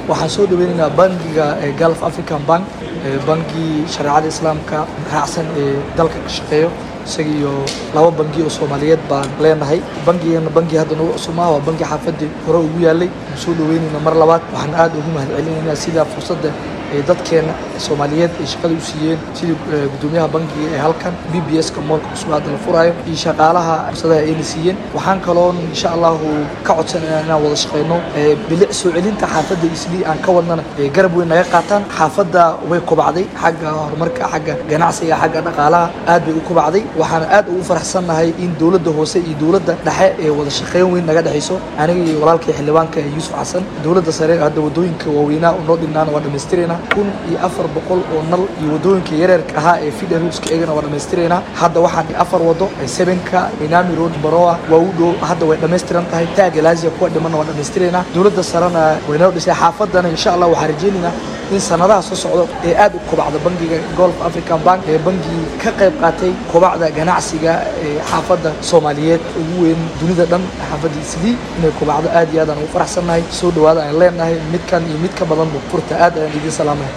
waxaan soo dhaweynaynaa bangiga gulf african bank bangii shareecada islaamka raacsan ee dalka ka shaqeeyo isaga iyo laba bangi oo soomaaliyeed baan leenahay bangigeena bangi hadda nagu cusubmaa waa bangi xaafadii hore ugu yaalay soo dhaweynayna mar labaad waxaan aad ugu mahad celinaynaa sida fursadda ee dadkeena soomaaliyeed ay shaqada u siiyeen sidii gudoomiyaha bangiga ee halkan b b s ka moolka cusub hadda la furaayo iyo shaqaalaha fursadaha ayna siiyeen waxaan kaloon insha allahu ka codsanayna inaan wada shaqeyno bilic soo celinta xaafadda islii aan ka wadnana garab weyn naga qaataan xaafadda way kobacday xagga horumarka xagga ganacsiga xagga dhaqaalaha aad bay u kobacday waxaan aad ugu faraxsannahay in dowladda hoose iyo dowladda dhexe ee wada shaqeyn weyn naga dhexayso aniga iyo walaalkii xildhibaanka yuusuf xasan dowladda sare hadda wadooyinka waaweynaa oo noo dhinnaana waa dhammaystirayna kun iyo afar boqol oo nal iyo wadooyinka yareerka ahaa ee fida ruuska eegana waa dhammaystiraynaa hadda waxaan afar wado sebenka minami road baroa waa u dhow hadda way dhammaystiran tahay taaga laasiya kuwa dhimanna waa dhammaystiraynaa dowladda sarena way noo dhisay xaafadana insha allah waxaan rajaynaynaa in sanadaha soo socdo ee aad u kobacda bangiga golf african bank ee bangii ka qayb qaatay kobacda ganacsiga ee xaafadda soomaaliyeed ugu weyn dunida dhan xaafadda islii inay kobacdo aad iyo aad aan ugu faraxsannahay soo dhawaada aan leenahay midkan iyo mid ka badanba furta aad ayaan idiin salaamaya